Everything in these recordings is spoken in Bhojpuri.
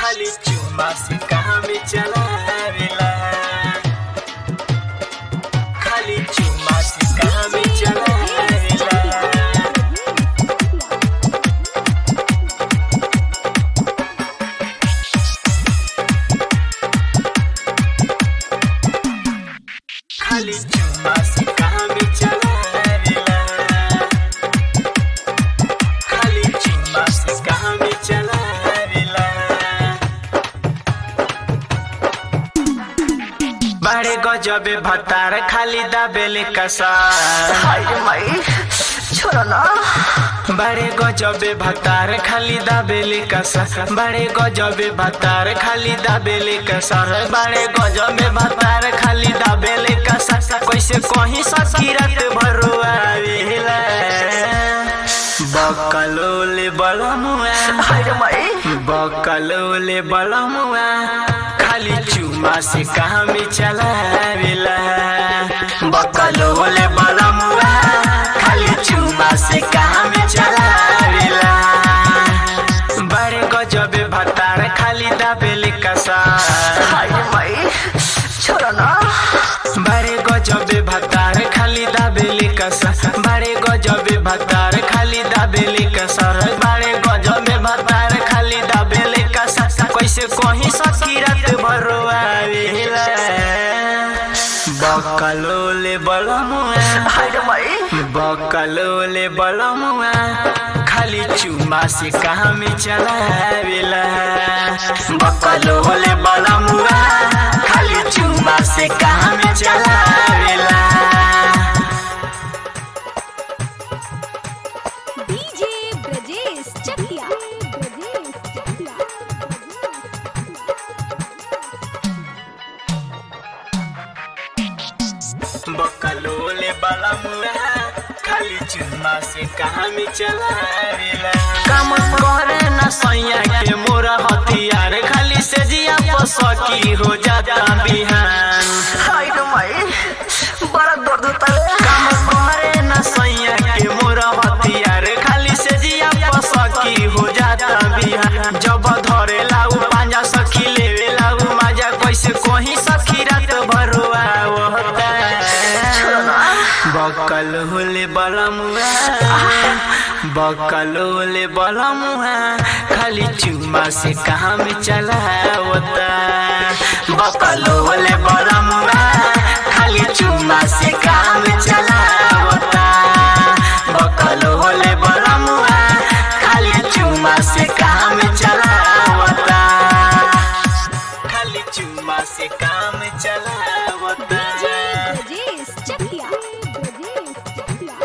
खाली चुमा से कहाँ में चलावेला खाली चुमा से कहाँ में चलावेला खाली चुमा से कहाँ में चलावेला खाली चुमा से कहाँ में चलावेला बड़े गजबे भतार खाली दाबेले कसार हाय रे माई छोरा ना बड़े गजबे भतार खाली दाबेले कसार बड़े गजबे भतार खाली दाबेले कसार बड़े गजबे भतार खाली दाबेले कसार कैसे कहीं सकी रात भरुआ आवेला बकलोले बलमुआ हाय रे माई बकलोले बलमुआ खाली चुमा से कहाँ में चलावेला बकलोले बलमुआ खाली चुमा से कहाँ में चलावेला बड़े गजबे भतार खाली दाबेले कसार हाय रे माई छोरा ना बड़े गजबे भतार खाली दाबेले कसार बड़े गजबे भतार खाली दाबेले कसार बड़े गजबे भतार खाली दाबेले कसार कैसे कहीं सकी रात भरुआ आवेला बकलोले बलमुआ हाय रे माई बकलोले बलमुआ खाली चुमा से कहाँ में चलावेला बकलोले बलमुआ खाली चुमा से कहाँ में चलावेला डीजे ब्रजेश चकिया ब्रजेश चकिया बकलोले बलमुआ खाली चुमा से कहाँ में चलावेला काम करे न सैया के मोरा हथियार खाली से जिया पसकी हो जाता बिहान हाय रे माई बड़ा दर्द होता है काम करे न सैया के मोरा हथियार खाली से जिया पसकी हो जाता बिहान जब धरे लाऊ पांजा सखी लेवे लाऊ माजा कैसे कहीं सखी रात भरुआ होता बकल होले बलमुआ बकल होले बलमुआ खाली चुमा से कहाँ में चलावता बकल होले बलमुआ खाली चुमा से कहाँ में चलावता बकल होले बलमुआ खाली चुमा से कहाँ में चलावता खाली चुमा से काम चलावता ब्रजेश चकिया ब्रजेश चकिया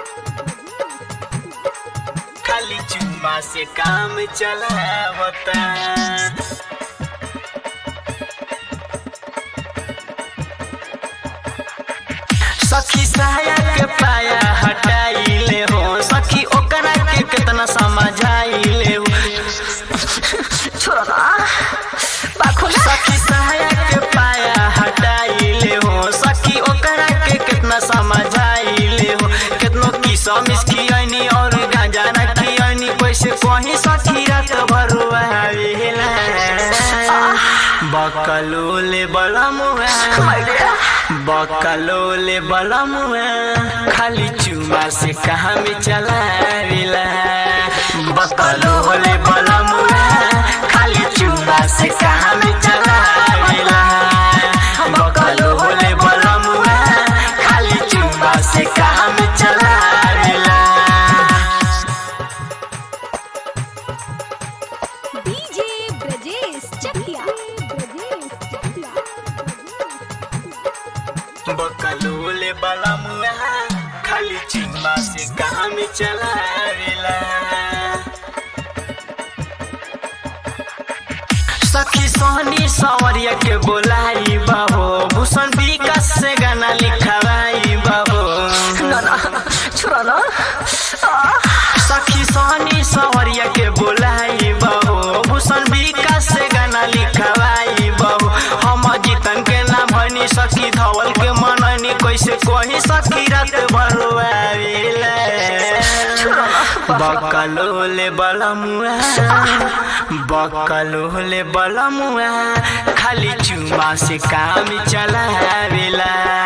खाली चुम्मा से काम चलावता सखी साया के पाया हटाइले हो सखी ओकरा के कितना समझाइले हो छोरा ना बाखुला सखी साया के पाया हटाइले हो सखी ओकरा के कितना समझाइले हो कितनो की समिस खियानी और गांजा न खियानी कैसे कहीं सखी रात भरुआ आवेला बकलोले बलमुआ हाय रे बकलोले बलमुआ खाली चुमा से कहाँ में चलावेला बकलोले बलमुआ खाली चुमा से कहाँ में चलावेला बकलोले बलमुआ खाली चुमा से कहाँ में चलावेला डीजे ब्रजेश चकिया ब्रजेश चकिया बकलोले बलमुआ खाली चुम्मा से कहाँ में चलावेला सखी सोहनी सवरिया के बोलाई बाबो भूषण विकास से गाना लिखवाई बाबो ना ना छोरा ना आ, सखी सोहनी सवरिया के बोलाई बाबो भूषण विकास से गाना लिखवाई बाबो हम जीतन के ना भनी सखी धवल के मननी कैसे कही सखी रात भरुआ छोरा ना बकलोले बलमुआ बकलोले बलमुआ खाली चुमा से काम चलावेला